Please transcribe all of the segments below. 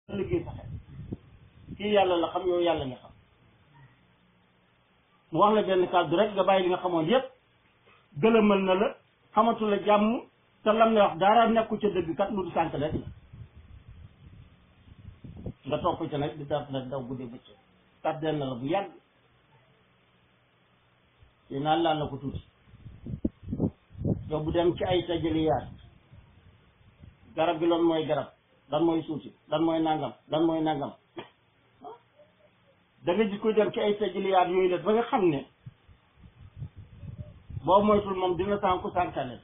liggéey sa xel kii yàlla la xam yow yàlla nga xam mu wax la benn kàddu rek nga bàyyi li nga xamoon yépp gëlëmal na la xamatu la jàmm te lam la wax dara nekku ca dëgg kat lu du sànk rek la nga topp ca nag di daf nag daw guddee bëccëg tàddeel na la bu yàgg te naan laan la ko tuuti yow bu dem ci ay tajaliyaat garab gi loolu mooy garab lan mooy suuti lan mooy nangam lan mooy nangam da nga gis koy dem ci ay tajaliyaat yooyu la ba nga xam ne boo moytul moom dina sànku sànkale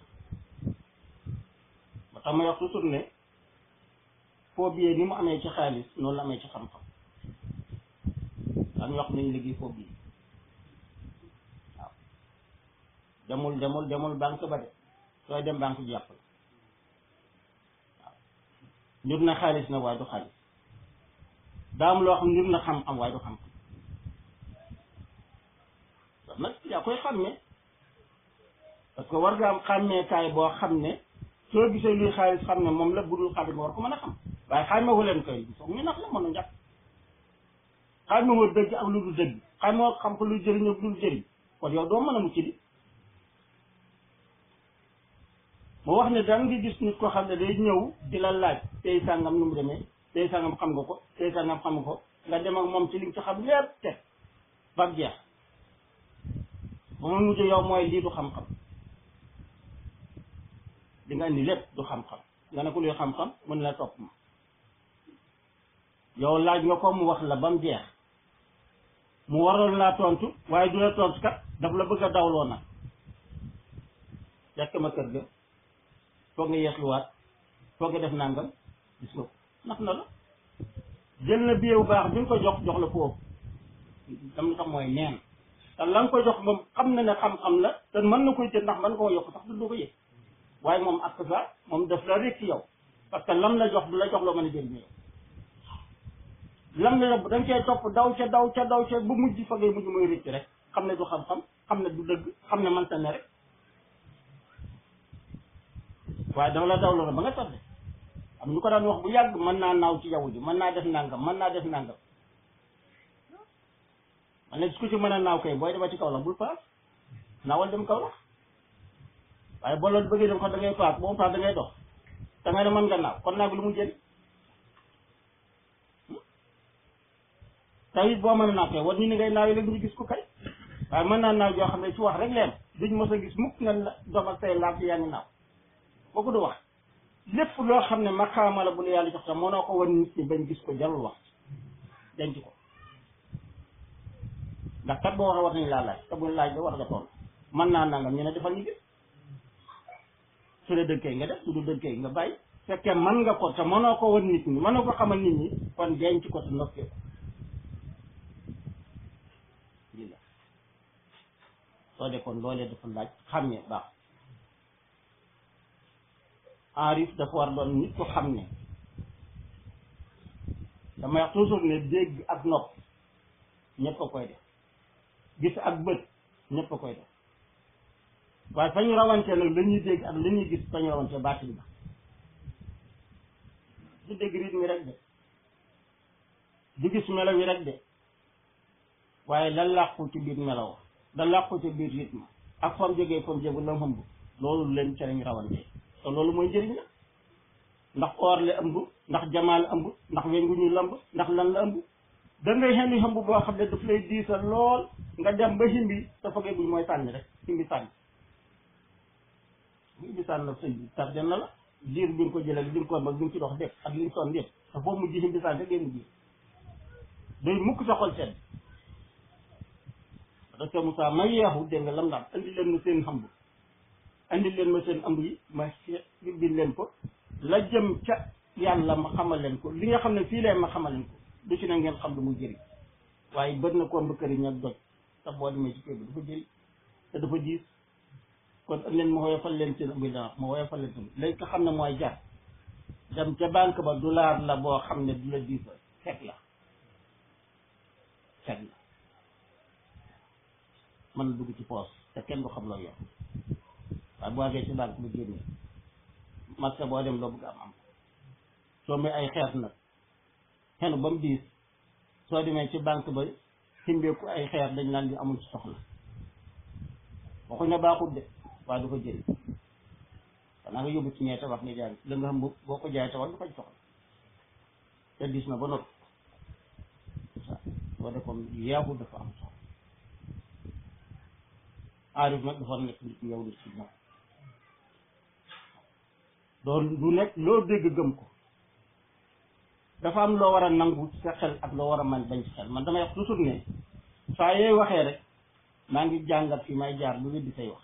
ba tax ma wax toujours ne foo biyee ni mu amee ci xaalis noonu la amee ci xam-xam daan wax nañ liggéey foo biyee waaw demul demul demul banque ba de sooy dem banque ji yàpp la waaw njur na xaalis na waaye du xaalis daa am loo xam njur na xam-xam waaye du xam-xam sax nag yaa koy xàmmee parce que war nga am xàmmeekaay boo xam ne soo gisee luy xaalis xam ne moom la budul xaalis nga war ko mën a xam waaye xàmmewu leen koy foog ñu nax la mën a njàpp xàmmewoo dëgg ak lu dul dëgg xàmmewoo xam ko luy jëriñ ak lu dul jëriñ kon yow doo mën a mucc di mu wax ne daan ngi gis nit koo xam ne day ñëw di la laaj tey sàngam nu mu demee tey sàngam xam nga ko tey sàngam xam nga ko nga dem ak moom ci li nga ci xam lépp teg ba jeex ba mu mujj yow mooy lii du xam-xam di nga indi lépp du xam-xam nga ne ko luy xam-xam mën la topp ma yow laaj nga ko mu wax la ba mu jeex mu waroon laa tontu waaye du la tontu kat daf la bëgg a dawloo nag fekk ma kër ga foog nga yeesluwaat foog nga def nangam gis nga ko nax na la jël na biyeewu baax bi nga ko jox jox la foofu dam na tax mooy neen te la nga ko jox moom xam na ne xam-xam la te mën na koy jël ndax mën koo yokk sax du ko yëg waaye moom ak ça moom daf la rek ci yow parce que lam la jox du la jox loo mën a jëriñoo lam la da nga cee topp daw ca daw ca daw ca bu mujj fa ngay mujj mooy rëcc rek xam ne du xam-xam xam ne du dëgg xam ne mënta ne rek waaye dama la daw la ba nga tardé am ñu ko daan wax bu yàgg mën naa naaw ci jaww ji mën naa def nangam mën naa def nangam man ne su ko ci mën a naaw kay booy dema ci kaw la bul paas naawal dem kaw la waaye boo la bëggee dem ko da ngay paas boo paas da ngay dox da ngay ne mën nga naaw kon naaw lu mu jëriñ tey boo mën a naaw kay war ni ni ngay naawee léegi ñu gis ko kay waaye mën naa naaw joo xam ne ci wax rek leen duñ mos a gis mukk nga dox ak say laaf yaa ngi naaw boo ko du wax lépp loo xam ne maqaama la bu la yàlla jox tam mënoo ko wan nit ñi bañ gis ko jarul wax denc ko ndax kat boo waxee war nañ laa laaj te buñ laaj ba war nga toll mën naa nangam ñu ne defal ñu gis su dee dëgg kay nga def su du dëgg kay nga bàyyi fekkee mën nga ko te mënoo ko wan nit ñi mënoo ko xamal nit ñi kon denc ko te noppee ko lii la soo de kon loolee dafa laaj xàmmee baax enrif dafa war doon nit ko xam ne damay wax toujours ne dégg ak nopp ñëpp a koy def gis ak bët ñëpp a koy def waaye fa ñu rawante nag la ñuy dégg ak la ñuy gis fa ñu rawante baatin ba du dégg rythme rek de du gis melaw yi rek de waaye la làqu ci biir melaw da làqu ci biir rythme ak fam jógee fam jógu la ëmb loolu leen ca lañ rawante te loolu mooy njëriñ la ndax or la ëmb ndax jamaa la ëmb ndax weñ gu ñu lamb ndax lan la ëmb da ngay xen ëmb boo xam ne daf lay diisal lool nga dem ba himbi te fogee buñ mooy sànni rek himbi sànni himbi sànni la sëñ bi tardé na la diir bi nga ko jëlee li nga ko mag bi nga ci dox def ak li nga sonn yëpp te foofu mujj himbi sànni rek ngay mujj day mukk sa xol sedd docteur Moussa ma yeexu dégg nga lam daan andi leen ma seen xamb andi leen ma seen ëmb yi ma bind leen ko la jëm ca yàlla ma xamal leen ko li nga xam ne fii leen ma xamal leen ko du ci na ngeen xam lu muy jëriñ waaye bët na ko mbëkkëriñ ak doj sax boo demee ci kër bi dafa jëriñ te dafa diis kon leen ma woyofal leen seen ëmb yi dana ma woyofal leen seen léegi nga xam ne mooy jar dem ca banque ba dollar la boo xam ne du la diisal fekk la fekk la mën na dugg ci poos te kenn du xam loo yor waaye boo àggee ci banque ba génne marché boo dem loo bëgg am am soo may ay xeet nag xenu ba mu diis soo demee ci banque ba simbeeku ay xeer dañ naan di amul ci soxla waxuñ ne baaxul de waaye du ko jël xanaa nga yóbbu ci ñee tabax nga jaay la nga xam boo ko jaay tabax du ko soxla te diis na ba noppi soo defoon yeexu dafa am soxla aarif nag dafa nekk nit yow di ci moom doon du nekk loo dégg gëm ko dafa am loo war a nangu ci sa xel ak loo war a man bañ ci xel man damay wax toujours ne saa yooy waxee rek maa ngi jàngat fi may jaar lu weddi say wax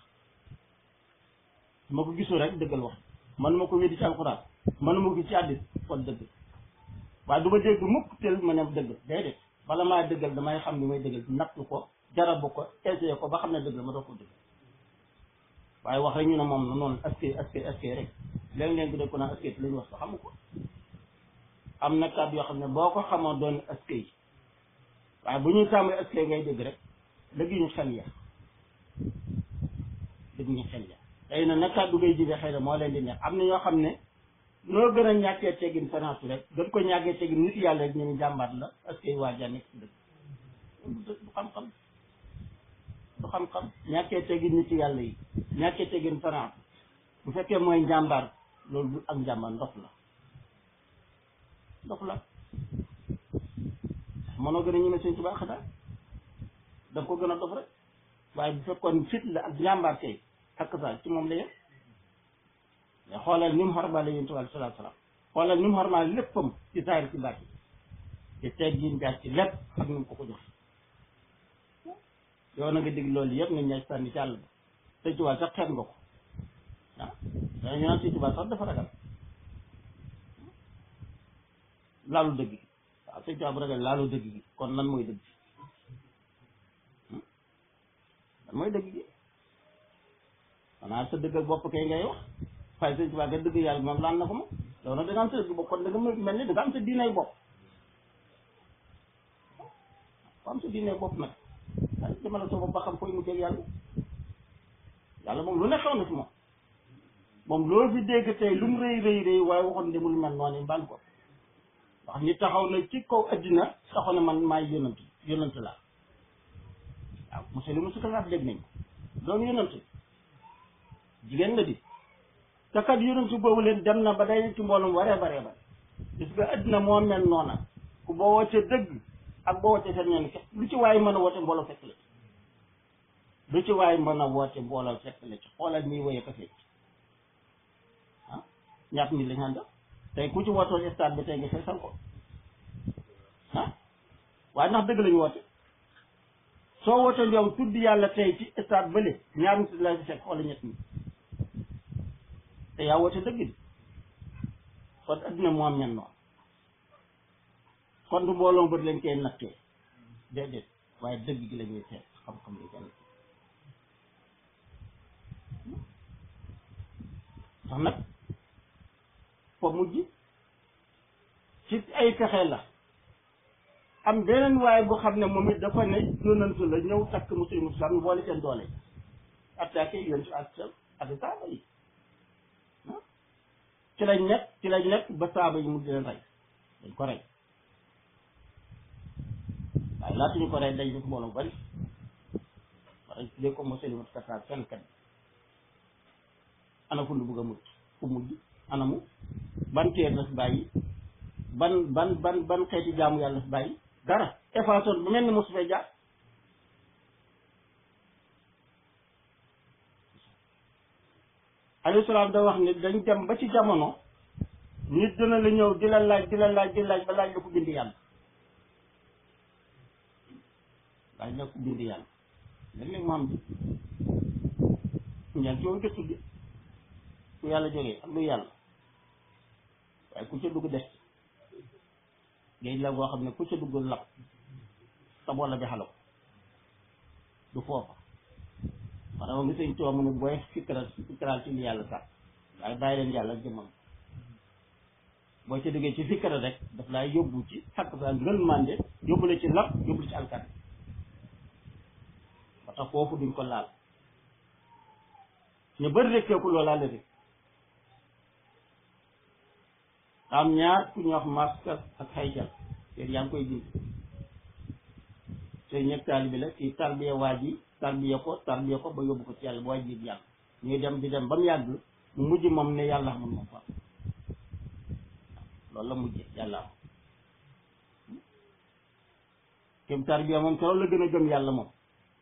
ma ko gisul rek dëggal wax man ma ko weddi ci alxuraan man ma ko ci àddis kon dëgg waaye du ma dégg mukk tel ma ne dëgg déedéet bala maa dëggal damay xam ni may dëggal nattu ko jarabu ko essayé ko ba xam ne dëgg la ma doog ko dëgg waaye wax rek ñu ne moom na noonu askay askay askay rek léeg-léeg nga dégg ko naan askay te la ñu wax sax xamu ko am na kàddu yoo xam ne boo ko xamoon doon askay waaye bu ñuy tàmbali askay ngay dégg rek dëgg ñu xel ya dëgg ñu xel ya tey na na kàddu ngay jibee xëy na moo leen di neex am na ñoo xam ne noo gën a ñàkkee teggin finance rek gën ko ñàkkee teggin nit yàlla rek ñu ne jàmbaat la askay waa ja nekk ci dëgg du xam-xam du xam-xam ñàkkee teggin nit yàlla yi ñàkkee teggin finance bu fekkee mooy njàmbaar loolu du ak njàmbaar ndox la ndox la mënoo gën a ñeme sëñ Tuubaa xanaa da nga ko gën a dof rek waaye bu fekkoon fit la ak njàmbaar kay ak sa ci moom la yem mais xoolal ni mu xormaale yonent bi sallallahu alayhi wasallam xoolal ni mu xormaale léppam ci saari ci baat yi ci teggin jaar ci lépp ak ni mu ko ko jox yow na nga dégg loolu yëpp nga ñaaj sànni ci àll ba sëñ Tuubaa sax xeet nga ko ah dañu naan sëñ Tuubaa sax dafa ragal laalu dëgg gi waaw sëñ Tuubaa bu ragal laalu dëgg gi kon lan mooy dëgg lan mooy dëgg gi xanaa sa dëgg ak bopp kay ngay wax waaye sëñ Tuubaa ga dëgg yàlla moom laan na ko moom yow nag da nga am sa dëgg bopp kon da nga mel ni da nga am sa diinay bopp ko am sa diinay bopp nag waaye jëmale sa bopp ba xam koy mu jëg yàlla yàlla moom lu ne xew na ci moom moom loolu fi dégg tey lu mu rëy rëy rëy waaye waxoon demul mel noonu mbaan ko wax ni taxaw na ci kaw addina taxaw na man maay yonant yonant laa waaw monsieur li musu kalaat dégg nañ ko doon yonant jigéen la di te kat yonant boobu leen dem na ba day ci mboolum waree baree bare parce que addina moo mel noona ku boo wootee dëgg ak boo wootee seen ñoom lu ci waaye mën a woote mbooloo fekk la ci lu ci waaye mën a woote mbooloo fekk la ci xoolal nii woye ko fekk ah ñaat nit lañ àndal tey ku ci wootoon stade bi tey nga feesal ko ah waaye ndax dëgg lañu woote soo wootee yow tudd yàlla tey ci stade bële ñaar nit la ci fekk wala ñett nit te yaa woote dëgg bi kon adduna moo am ñan noonu kon du mbooloo bët lañ koy nattee déedéet waaye dëgg gi la ñuy seet xam-xam yi kenn tax nag fa mujj ci ay pexe la am beneen waaye bu xam ne moom it dafa ne yonantu la ñëw takk muslim islam boole seen doole attaqué yontu ak ak saaba yi ci lañ nekk ci lañ nekk ba saaba yi mu di leen rey dañ ko rey waaye laata ñu ko rey dañ def mbooloo bari wara dé ko muslimat kataar seen kat ana fu lu bëgg a mujj fu mujj ana mu ban téer la fi bàyyi ban ban ban ban xeeti jaamu yàlla fi bàyyi dara effaçon bu mel ni mosu fee jaar alayhi salaam da wax ni dañ dem ba ci jamono nit dina la ñëw di la laaj di la laaj di laaj ba laaj la ko bind yàlla laaj la ko bind yàlla léeg-léeg mu am di ñaan ci woon gëstu bi fu yàlla jógee ak lu yàlla waaye ku ca dugg des géej la boo xam ne ku ca dugg lap sa bolla bi xala ko du foofa maanaam ngi sëñ tuwa mu ne booy fikral fikral ci li yàlla sax waaye bàyyi leen yàlla jëmmam boo ca duggee ci fikra rek daf laay yóbbu ci xakk sa ngël mànde yóbbu la ci lap yóbbu la ci alkat ba tax foofu duñ ko laal ñu bëri rekkeeku loolaa la rek am ñaar ku ñuy wax maska ak xayjal te yaa ngi koy bind te ñëpp taalibi la kii tarbiya waa ji tarbiya ko tarbiya ko ba yóbbu ko ci yàlla ba waa ji yàlla ñuy dem di dem ba mu yàgg mu mujj moom ne yàlla xamul moom fa loolu la mujj yàlla am kem tarbiya moom keroog la gën a gëm yàlla moom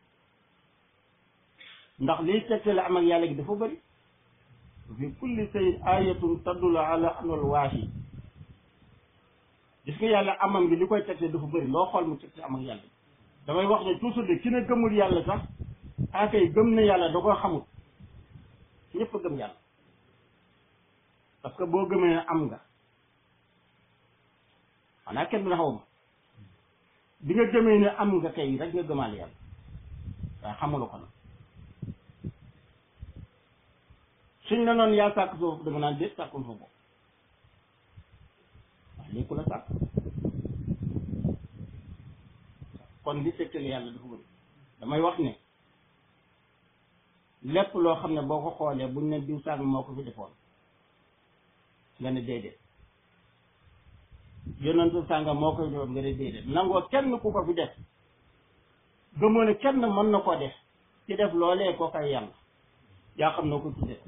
ndax liy tegtale am ak yàlla gi dafa bëri fi kulli say ayatun tadulu ala anal waahi gis nga yàlla amam gi li koy tegte dafa bëri loo xool mu tegte am ak yàlla damay wax ne toujours de ki ne gëmul yàlla sax akay gëm na yàlla da koo xamul ñëpp a gëm yàlla parce que boo gëmee ne am nga xanaa kenn dina xaw ma bi nga gëmee ne am nga kay rek nga gëmaale yàlla waaye xamula ko nag suñ la noonu yaa sàkk soo da nga naan déet sàkkul fa bopp waaye léegi ku la sàkk kon li tegtale yàlla dafa bëri damay wax ne lépp loo xam ne boo ko xoolee buñ ne diw sàng moo ko fi defoon nga ne déedéet yonentu sànga moo ko fi defoon nga ne déedéet nangoo kenn ku ko fi def gëmoo ne kenn mën na koo def ci def loolee koo koy yàlla yaa xam noo ko tuddee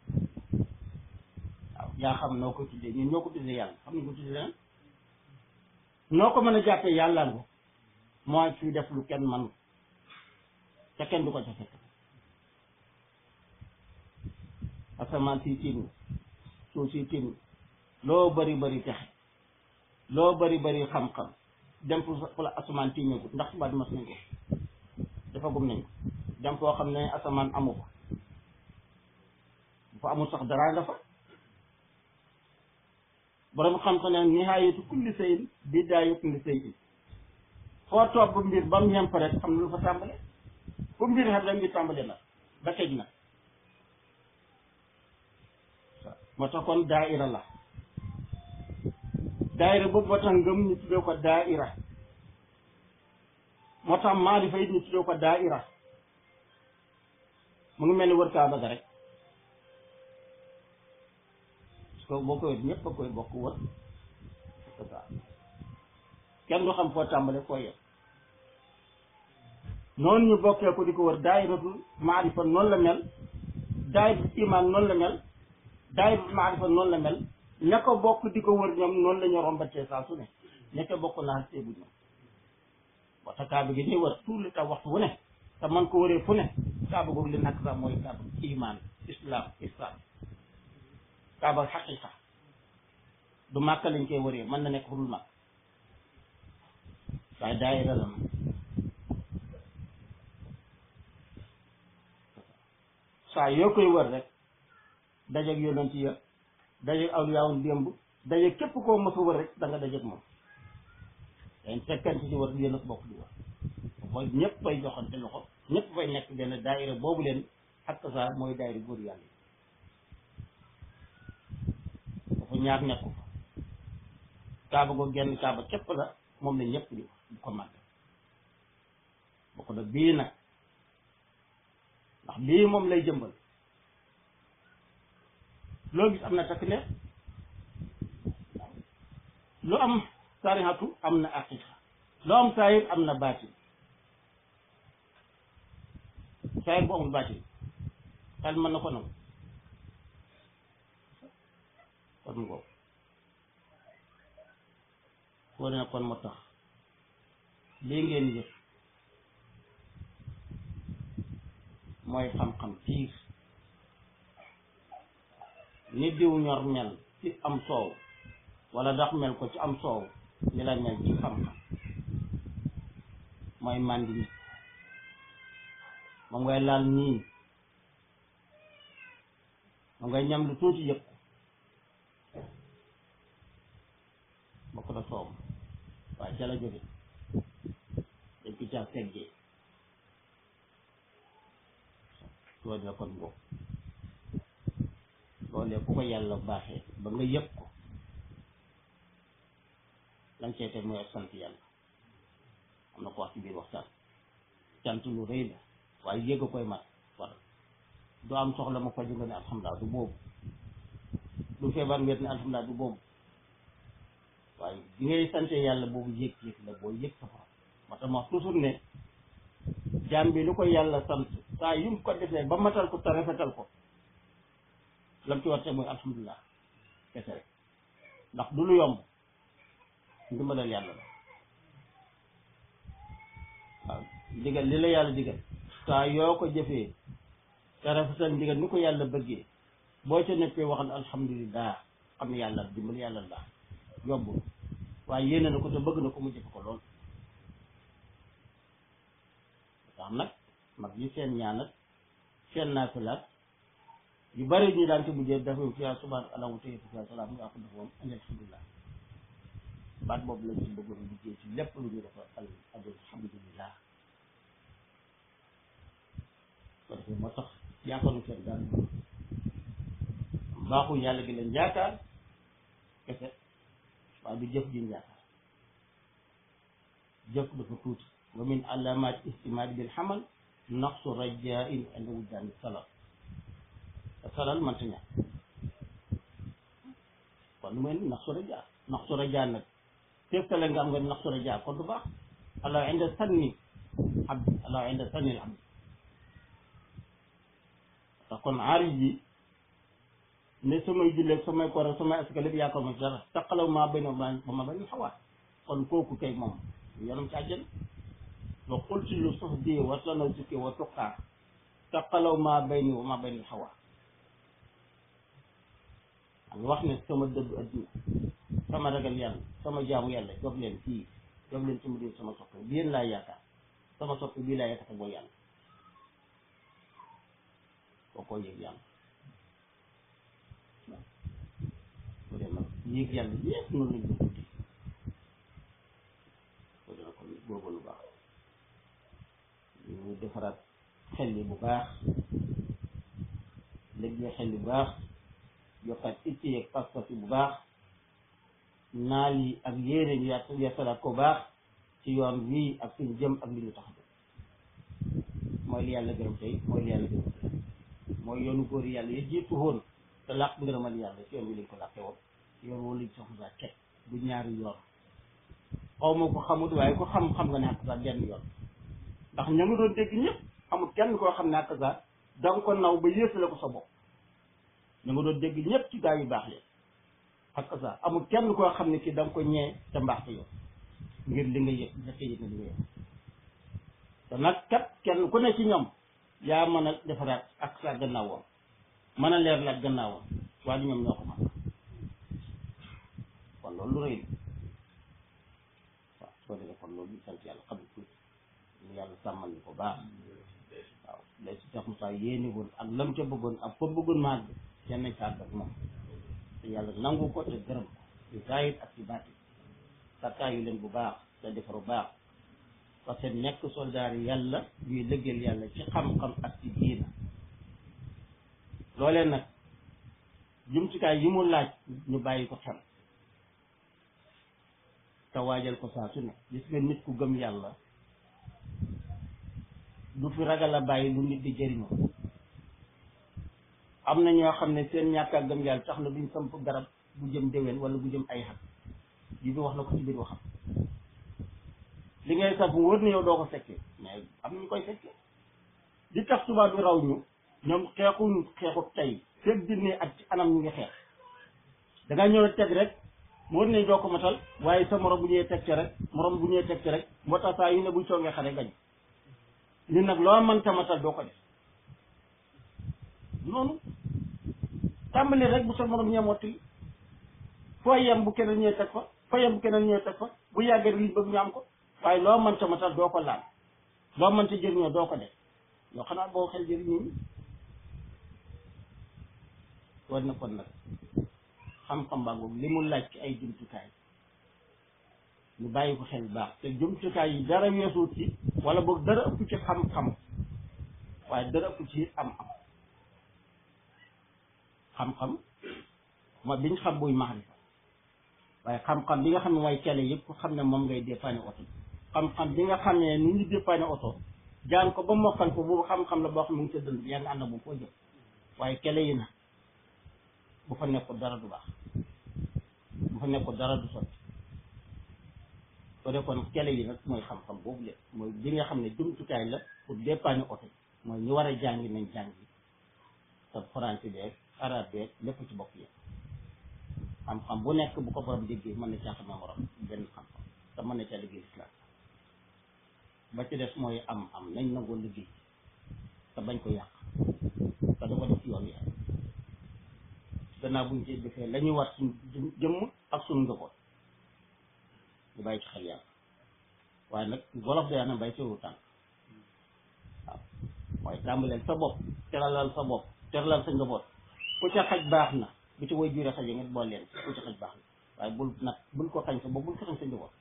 waaw yaa xam noo ko tuddee ñun ñoo ko tuddee yàlla xam ne ko tuddee leneen noo ko mën a jàppee yàlla ngo mooy fi def lu kenn man te kenn du ko ca fekk asamaan si tiim suuf si tiim loo bari bari texe loo bari bari xam-xam dem fu fu la asamaan tiimee ko ndax subaat mas nañ ko dafa gum nañ ko dem foo xam ne asamaan amu ko bu fa amul sax dara nga fa borom xam-xam ne nihaayatu kulli sayin bidaayatu kulli sayin foo toog ba mbir ba mu yem rek xam na lu fa tàmbale fu mbir xam rek ngi tàmbale na ba tëj na moo tax kon daaira la daaira boobu moo tax ngëm ñu tuddee ko daaira moo tax maarifa it ñu tuddee ko daaira mu ngi mel ni wër kaaba ga rek parce que boo koy wër ñëpp a koy bokk wër kenn du xam foo tàmbale foo yem noonu ñu bokkee ko di ko wër daayiratul maarifa noonu la mel daayiratul iman noonu la mel daayiratul maarifa noonu la mel ña ko bokk di ko wër ñoom noonu la ñu rombatee saa su ne ña ko bokk naa seegu ñoom waxta kaaba gi ñuy wër tout le temps waxtu wu ne te man ko wëree fu ne kaaba googu li nakk sax mooy kaaba iman islam islam kaaba xaqiqa du màkk lañ koy wëree mën na nekk fu dul màkk waaye daayira la moom saa yoo koy wër rek dajeeg yonent ya dajeeg awliyaawul démb dajeeg képp koo mos a wër rek da nga dajeeg moom dañ fekkante ci wër yéen a bokk di wër mooy ñëpp fay joxante loxo ñëpp fay nekk benn daayira boobu leen ak saa mooy daayira góor yàlla yi dafa ñaar nekku fa kaaba ko genn kaaba képp la moom la ñëpp di di ko màgg bokk na bii nag ndax bii moom lay jëmbal loo gis am na takk ne lu am sarihatu am na aqiqa lu am saayir am na baatin saayir bu amul baatin xel mën na ko nangu kon ngoo foo ne kon moo tax lii ngeen yëf mooy xam-xam piir ni diw ñor mel ci am soow wala ndax mel ko ci am soow ni la mel ci xam-xam mooy màndi nit moom ngay laal niin moom ngay ñam lu tuuti yëpp bokk na soow waaye ca la jóge dañ ko caa seggee loolu la kon boobu loolee ku ko yàlla baaxee ba nga yëg ko lañ cee teg mooy ak sant yàlla am na ko wax ci biir waxtaan cant lu rëy la waaye yëg a koy mat war du am soxla ma faju nga ne alhamdulilah du boobu du feebar wér ne alhamdulilah du boobu waaye bi ngay sante yàlla boobu yëg-yëg la boo yëg sa borom moo tax ma wax toujours ne jaam bi lu ko yàlla sant saa yu mu ko defee ba matal ko te rafetal ko lam ci warte mooy alhamdulilah kese rek ndax du lu yomb ndimbalal yàlla la waaw ndigal li la yàlla digal saa yoo ko jëfee te rafetal ndigal ni ko yàlla bëggee boo ca nekkee waxal alhamdulilah xam ne yàlla dimbal yàlla la yombul waaye yéene na ko te bëgg na ko mu jëfe ko lool tax nag mag yi seen ñaanat seen naafilaat yu bari ñu daan ci mujjee dafa fiyaa subhaana allah wa tayyib fiyaa salaam nga ko defoon an alhamdulilah baat boobu lañ ci bëggoon liggéey ci lépp lu ñu defa al alhamdulilah ko defee moo tax yaakaaru seen daal baaxu yàlla gi leen yaakaar kese waaye du jëf ji ñu yaakaar jëf dafa tuuti wa min alamat istimaadi bil xamal naqsu rajain inda wujdaani salal te salal mënta ñàkk kon lu mel ni naqsu rajaa naqsu rajaa nag teftale nga am nga naqsu rajaa kon du baax allah inda sanni abdi allah inda sanni al abdi tax kon aarif bi ne samay julleeg samay koor samay asaka lépp yaakaar ma ci dara taqalaw maa bañ ba ma bañ xawaat kon kooku kay moom yoonam ci àjjana wa qultu lu suuf di wa tanaw sukki wa tuqaa taqalaw maa bayni wa maa bayni xawaat am wax ne sama dëddu adduna sama ragal yàlla sama jaamu yàlla jox leen fii jox leen sama diw sama soppe bi yéen laa yaakaar sama soppe bii laa yaakaar boo yàlla boo ko yëg yàlla bu dee nag yéeg yàlla yépp noonu lañ ko tuddi ko dina kon boobu lu baax ñu defaraat xel yi bu baax léegi xel yi bu baax yokkaat itti yeeg pas-pas yi bu baax naal yi ak yéene ñu yàtt yeesalaat ko baax ci yoon wii ak suñu jëm ak li ñu tax a mooy li yàlla gërëm tey mooy li yàlla gërëm tey mooy yoonu góor yàlla yi jiitu woon te làq ngërëmal yàlla ci yoon wi lañ ko làqe woon yoon woo lañ soxla saa teg du ñaari yoon xaw ma ko xamut waaye ko xam xam nga ne ak saa benn yoon ndax ña nga doon dégg ñëpp amul kenn koo xam ne ak saa da nga ko naw ba yéesale ko sa bopp ña nga doon dégg ñëpp ci gaa yu baax leen ak saa amul kenn koo xam ne ki da nga ko ñee te mbaax te yow ngir li nga yëg nga yëg ne li nga yëg te nag kat kenn ku ne ci ñoom yaa mën a defaraat ak sa gannaawam mën a leer la gannaawam waaye ñoom ñoo ko mën kon loolu lu rëy la waaw soo defee kon loolu ñu sant yàlla xam ne tuuti ñu yàlla sàmmal ñu ko baax waaw lay si Cheikh Moussa yéene woon ak lam ca bëggoon ak fa bëggoon màgg seen nañ sàgg ak moom te yàlla nangu ko te gërëm ko ci zaahir ak ci baati sakkaayu leen bu baax te defaru baax parce que nekk soldaar yi yàlla ñuy lëggeel yàlla ci xam-xam ak ci diina loolee nag jumtukaay yi mu laaj ñu bàyyi ko xel te waajal ko saa su ne gis nga nit ku gëm yàlla du fi ragal a bàyyi lu nit di jëriñoo am na ñoo xam ne seen ñàkk a gëm yàlla tax na duñ samp garab bu jëm déwén wala bu jëm ay xat yi bi wax na ko ci biir waxam li ngay samp wër na yow doo ko fekkee mais am na ñu koy fekkee di tax tubaab bi raw ñu ñoom xeexuñ xeexu tey fekk dinne ak ci anam ñu ngi xeex da nga ñëw teg rek mu wër nañ doo ko matal waaye sa morom bu ñëwee teg ci rek morom bu ñëwee teg ci rek moo tax saa yu ne buy songee xare gañ li nag loo mënta matal doo ko def noonu tàmbali rek bu sa morom ñee mottali foo yem bu keneen ñëwee teg fa foo yem bu keneen ñëwee teg fa bu yàggee liñ bëgg ñu am ko waaye loo mënta matal doo ko laal loo mënta jëriñoo doo ko def yoo xanaa boo xel jëriñoo ñi war na kon nag xam-xam baa ngoog li mu laaj ci ay jumtukaay ñu bàyyi ko xel baax te jumtukaay yi dara weesu ci wala boog dara ëpp ci xam-xam waaye dara ëpp ci am-am xam-xam mooy biñ xam buy maarifa waaye xam-xam bi nga xam ne mooy cale yëpp ku xam ne moom ngay dépanner oto xam-xam bi nga xam ne nu ñu dépanner oto jaan ko ba mokkal ko boobu xam-xam la boo xam ne mu ngi sa dënd bi yaa ngi ànd ak moom foo jëm waaye cale yi na bu fa nekkul dara du baax bu fa nekkul dara du sotti ko defoon kele yi nag mooy xam-xam boobu lépp mooy bi nga xam ne jumtukaay la pour dépanner oto mooy ñu war a jàngi nañ jàngi te français beeg arabe beeg lépp ci bokk yëpp xam-xam bu nekk bu ko borom déggee mën na caa xam morom benn xam-xam te mën na caa liggéey islam ba ci des mooy am am nañ nangoo liggéey te bañ ko yàq te da ko def ci yoon yi gannaaw buñ ci defee la ñuy war suñ jëmm ak suñu njaboot ñu bàyyi ci xel yàlla waaye nag wolof day na bay teewu tànk waaw mooy tàmbaleel sa bopp teralal sa bopp teralal sa njaboot ku ca xaj baax na bu ci woy jure xaje ngeen bool leen ku ca xaj baax na waaye bul nag bul ko xañ sa bopp bul ko xañ sa njaboot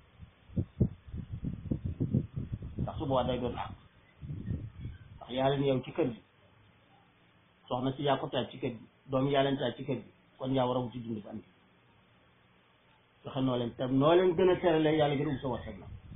ndax su boobaa day doon àq ndax yaa leen yow ci kër gi soxna si yaa ko taaj ci kër gi doom yaa leen taaj ci kër gi kon yaa war a wuti dund ba andi joxe noo leen te noo leen gën a teralee yàlla gën a ubbi sa warsak na